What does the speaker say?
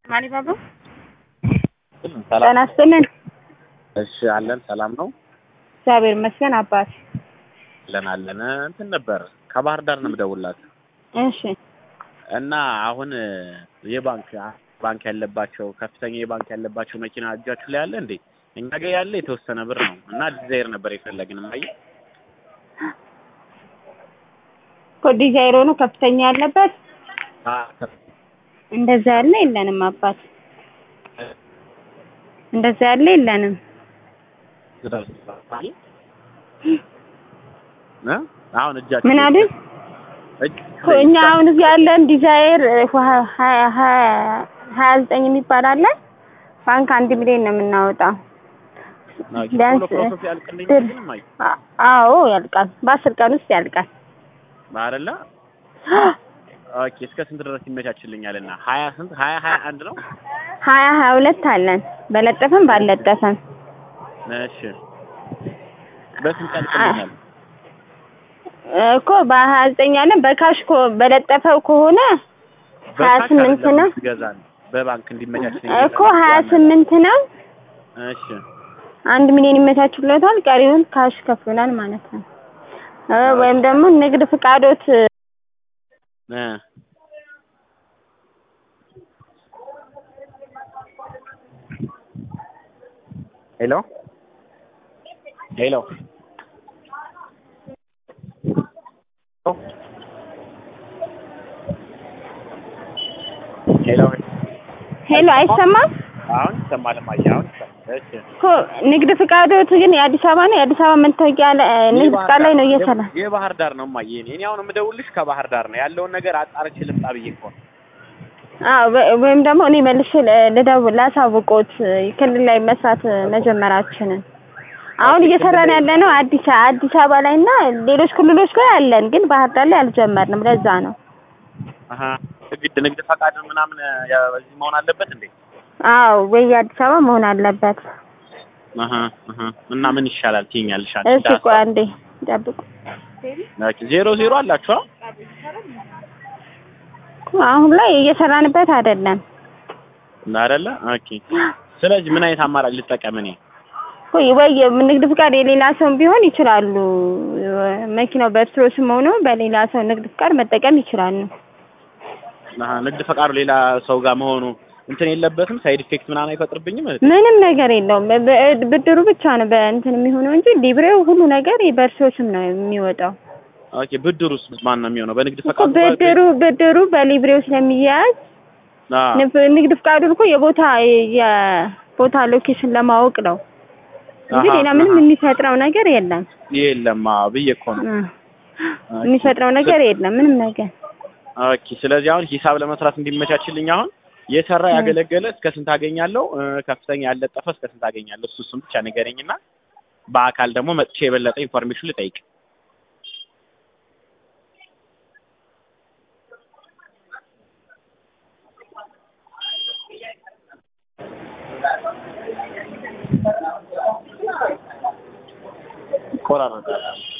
ማሊባባ ሰላም ጤና ይስጥልን። እሺ፣ አለን ሰላም ነው እግዚአብሔር ይመስገን አባት። አለን አለን። እንትን ነበር ከባህር ዳር ነው የምደውልላት እሺ እና አሁን የባንክ ባንክ ያለባቸው ከፍተኛ የባንክ ያለባቸው መኪና እጃችሁ ላይ አለ እንዴ? እኛ ጋር ያለ የተወሰነ ብር ነው እና ዲዛይር ነበር የፈለግን ማየ እኮ ዲዛይሮ ነው ከፍተኛ ያለበት እንደዛ ያለ የለንም አባት፣ እንደዛ ያለ የለንም። አሁን እጃችሁ ምን አሉኝ? እጅ- እኮ እኛ አሁን እዚህ ያለን ዲዛይር ሀያ ሀያ ዘጠኝ የሚባል አለ። ባንክ አንድ ሚሊዮን ነው የምናወጣው። ኦኬ፣ ቢያንስ ቶሎ ፕሮሰስ ያልቅልኝ ድር- ግን ማየ አ- አዎ ያልቃል። በአስር ቀን ውስጥ ያልቃል። አይደለ? ኦኬ፣ እስከ ስንት ድረስ ይመቻችልኛል? እና ሀያ ስንት ሀያ ሀያ አንድ ነው። ሀያ ሀያ ሁለት አለን በለጠፈም ባልለጠፈም እሺ፣ በስንት ያልቅልኛል? እኮ በሀያ ዘጠኝ አለን በካሽ ኮ በለጠፈው ከሆነ ሀያ በካሽ ስምንት አይደለም ነው ትገዛን በባንክ እንዲመቻችልኝ እኮ ሀያ ስምንት ነው። እሺ አንድ ሚሊዮን ይመቻችሎታል። ቀሪውን ካሽ ከፍሎናል ማለት ነው። እ ወይም ደግሞ ንግድ ፍቃዶት እ ሄሎ ሄሎ ሄሎ ሄሎ አይሰማም አሁን ይሰማል ማየ አሁን ይሰማል እሺ እኮ ንግድ ፍቃዶት ግን የአዲስ አበባ ነው። የአዲስ አበባ መታወቂያ ለ- ንግድ የባህር ፍቃድ ላይ ዳር ነው እየሰራ የባህር ዳር ነው ማየ እኔ እኔ አሁን የምደውልሽ ከባህር ዳር ነው ያለውን ነገር አጣርቼ ልምጣ ብዬ እኮ ነው አዎ ወ- ወይም ደግሞ እኔ መልሼ ል- ልደውል ላሳውቆት ክልል ላይ መስራት መጀመራችንን አሁን እየሰራን ያለ ነው አዲስ አዲስ አበባ ላይ እና ሌሎች ክልሎች ላይ አለን፣ ግን ባህር ዳር ላይ አልጀመርንም። ለዛ ነው። አሀ ግድ ንግድ ፈቃድ ምናምን ያ- በዚህ መሆን አለበት እንዴ አዎ ወይ የአዲስ አበባ መሆን አለበት። አሀ አሀ እና ምን ይሻላል ትይኛለሽ አንቺ እሺ ቆይ አንዴ ጠብቁ። ኦኬ ዜሮ ዜሮ አላችሁ አ? አሁን ላይ እየሰራንበት አይደለም። አይደለ ኦኬ ስለዚህ ምን አይነት አማራጭ ልጠቀም እኔ ወይ ወይ ንግድ ፍቃድ የሌላ ሰው ቢሆን ይችላሉ። መኪናው በእርስዎ ስም ሆኖ በሌላ ሰው ንግድ ፍቃድ መጠቀም ይችላሉ። አሀ ንግድ ፈቃዱ ሌላ ሰው ጋር መሆኑ እንትን የለበትም ሳይድ ኢፌክት ምናምን አይፈጥርብኝም እህቴ? ምንም ነገር የለውም። በ- ብድሩ ብቻ ነው በእንትን የሚሆነው እንጂ ሊብሬው ሁሉ ነገር በእርስዎ ስም ነው የሚወጣው። ኦኬ ብድሩስ ማን ነው የሚሆነው በንግድ እኮ ፈቃዱ ብድሩ ብድሩ በሊብሬው ስለሚያያዝ አ ንፍ- ንግድ ፍቃዱን እኮ የቦታ የቦታ ሎኬሽን ለማወቅ ነው እንጂ አሀ፣ ሌላ ምንም አሀ። የሚፈጥረው ነገር የለም። የለም አዎ ብዬ እኮ ነው እ የሚፈጥረው ነገር የለም ምንም ነገር። ኦኬ ስለዚህ አሁን ሂሳብ ለመስራት እንዲመቻችልኝ አሁን የሰራ ያገለገለ እስከ ስንት አገኛለሁ እ፣ ከፍተኛ ያለጠፈ እስከ ስንት አገኛለሁ እሱ እሱን ብቻ ንገረኝና በአካል ደግሞ መጥቼ የበለጠ ኢንፎርሜሽን ልጠይቅ ይቆራረጣል